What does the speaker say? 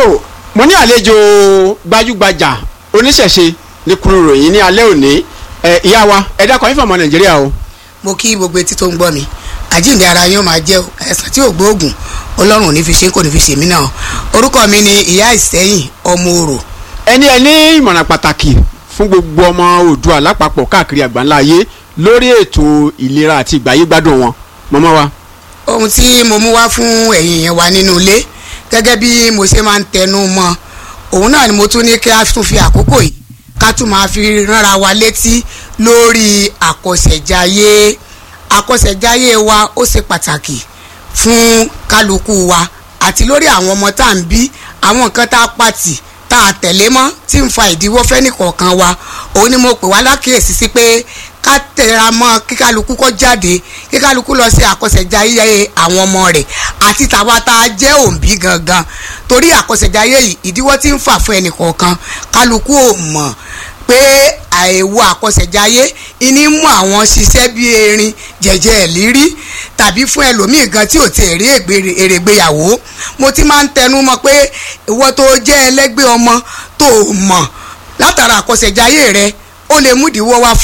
tó mo ní àlejò gbajúgbajà oníṣẹ̀ṣe ní kúrú ròyìn ní alẹ́ òní ẹ ìyá wa ẹ dákọ̀ yín fọmọ nàìjíríà o. mo kí gbogbo etí tó ń gbọ́ mi àjíǹde ara yín ó máa jẹ́ o ẹ̀sán tí ò gbóògùn ọlọ́run ò ní fi ṣe kò ní fi ṣe mí náà orúkọ mi ni ìyá ìsẹ́yìn ọmọ òrò ẹni ẹ ní ìmọ̀ràn pàtàkì fún gbogbo ọmọ oòdùà lápapọ̀ káàkiri àgbáńlá ayé lórí ètò ìlera àti ìgbáyégbádùn wọn mọ́mọ́ wa. ohun tí mo mú wá fún ẹ̀yin yẹn wá nínú ilé gẹ́gẹ́ bí mo ṣe máa ń tẹnu mọ́ òun náà ni mo tún ní kí a tún fi àkókò yìí ká tún máa fi ránra wa létí lórí àkọsẹ̀jayé àkọsẹ̀jayé wa ó ṣe pàtàkì fún kálukú wa àti lórí àwọn ọmọ tá à ń bí àwọn nǹkan tá a pàtì tá a tẹ̀lé mọ́ tí ń fa ìdíwọ́ fẹ́nìkọ̀ọ̀kan wa òun ni mo pè wá lákìyèsí sí pé ká tẹra mọ́ kí kálukú kó jáde kí kálukú lọ sí àkọsẹ̀jayé àwọn ọmọ rẹ̀ àti tàwa tá a jẹ́ òǹbí gangan torí àkọsẹ̀jayé yìí ìdíwọ́ tí ń fà fún ẹnìkọ̀ọ̀kan kálukú ò mọ̀ pé àìwo àkọsẹ̀jayé ìní mú àwọn ṣiṣẹ́ bí erin jẹ̀jẹ̀ ìlírí tàbí fún ẹlòmíì gan tí ò tẹ̀ rí èrègbéyàwó mo ti máa ń tẹnu mọ́ pé ìwọ tó jẹ́ ẹlẹ́gbẹ́ ọmọ tó mọ̀ látara àkọsẹ̀jayé rẹ ó lè mú ìdíwọ́ wá fún